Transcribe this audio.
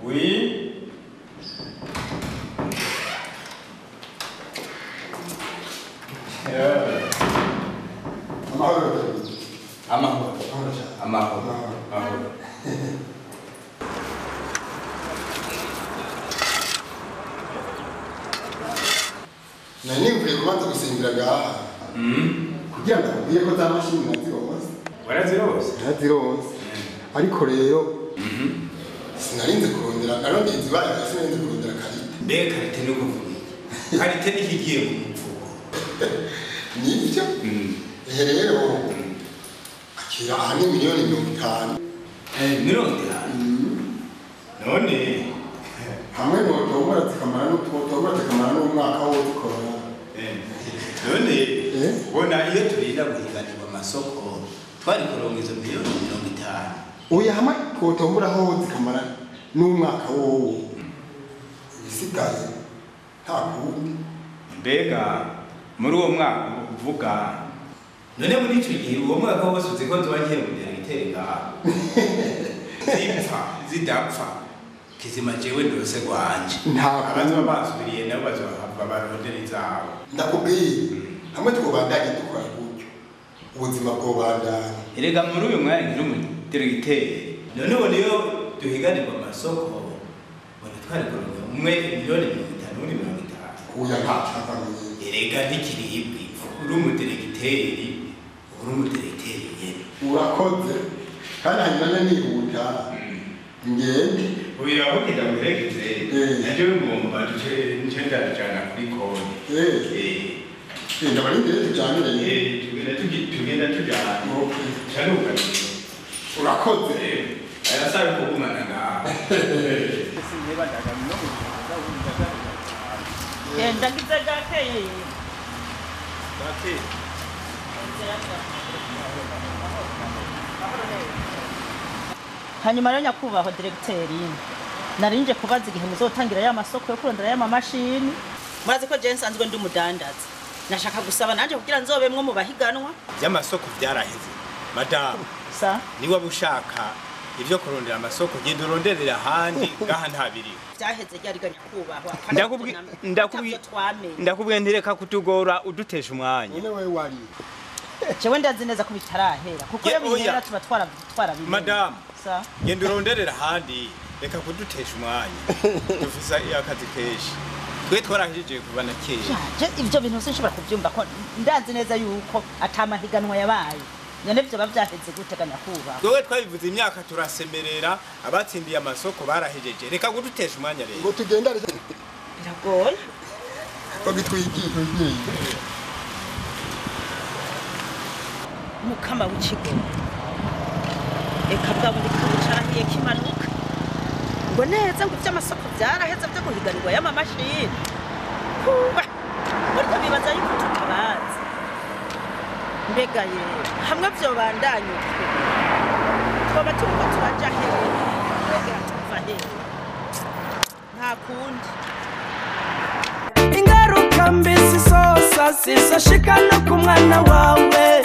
Oui. Eh, amahoro perezida Amahoro. amahoro cyane Amahoro. Amahoro. nari nimvuye kubanza gusimbira gaha Mm. kugira ngo akubwiye ko za mashini nazironse Warazirose? nazironse ariko rero sinarinze kurondera narondeye izibaye sinarinze kurondera karita Mbe karite ni ukuvuga iki? Karite ni ikigiye mu mufuko. nibyo Mm. ehe rero akira aha ni miliyoni mirongo itanu Eh, mirongo itanu. None hamwe notombora zikamara n'utombora zikamara n'umwaka wo dukora eh, none Eh? ubona iyo turinda guhiganirwa amasoko twari kuronka izo miliyoni mirongo itanu. oya hamwe kotombora ho zikamara n'umwaka wowo ibisigaye nta kundi mbega muri uwo mwaka uvuga none muri icyo gihe uwo mwaka wose uzi ko tuba ngiye kugera igitega zipfa zidapfa kizima jewe ndose rwanje Nta abazoba basubiriye nabo bazohava barondera izabo ndakubwiye hamwe twobandanye dukora gutyo ubuzima bwobandanya erega muri uyu mwanya nkiri umudiregiteri none ubu niyo duhiganirwa amasoko ubona twari kuronka umwe miliyoni mirongo itanu undi mirongo itanu oya nta cyava mwiza erega ntikiribwi uri umudiregiteri uri umudiregiteri nyene urakoze kandi hanyuma nihuta ngende uyu avugira ngo uregeze Eh. nabyo ngomba duce nice ndabijana kuri konti Eh, eh, ndabari imbere tujyanire tugenda tugi- tugenda tujana Okay. canuka urakoze ayasabe kugumana ngaho genda ngize gakeye hanyuma rero nyakubahwa diregiteri narinje kubaza igihe muzotangira ya masoko yo kurondera ya mamashini murazi ko jewe nsanzwe ndi umudandaza nashaka gusaba nanje kugira nzobemwo mu bahiganwa by'amasoko byaraheze madamu sa niba ushaka ibyo kurondera amasoko genda uronderera ahandi ngaha ntabiri vyaheze ryariga nyakubahwa Ndakubwi- ndakubwi- twamenye ndakubwiye ntireka kutugora udutesha umwanya none we wari jewe ndazi neza ko bitarahera kuko Ye- iyo bihera oya. tuba twara twarabimenye madamu sa genda uronderera ahandi reka kudutesha umwanya dufise akazi kenshi twe twarahijije kuva na kera je ivyo bintu sinshobora kuvyumva ko ndazi neza yuko atamahiganwa yabaye none vyoba vyaheze guteganya kuba twowe twabivuze imyaka turasemerera abatsindiye amasoko barahejeje reka kudutesha umwanya rero ngo tugendane biragoye bagitwigiye mukama w'ikigo eka bwa bundi kigo carahiye kimanuka ngo neza ngo ivy'amasoko vyaraheze vyo guhiganirwa y'amamashini kuba burya bibaza yuko tutabazi mbega ye hamwe vyobandanya uko twoba turiko turaja hehe mbega tuva hehe nta kundi ingaruka mbi zisosa zizashika no ku mwana wawe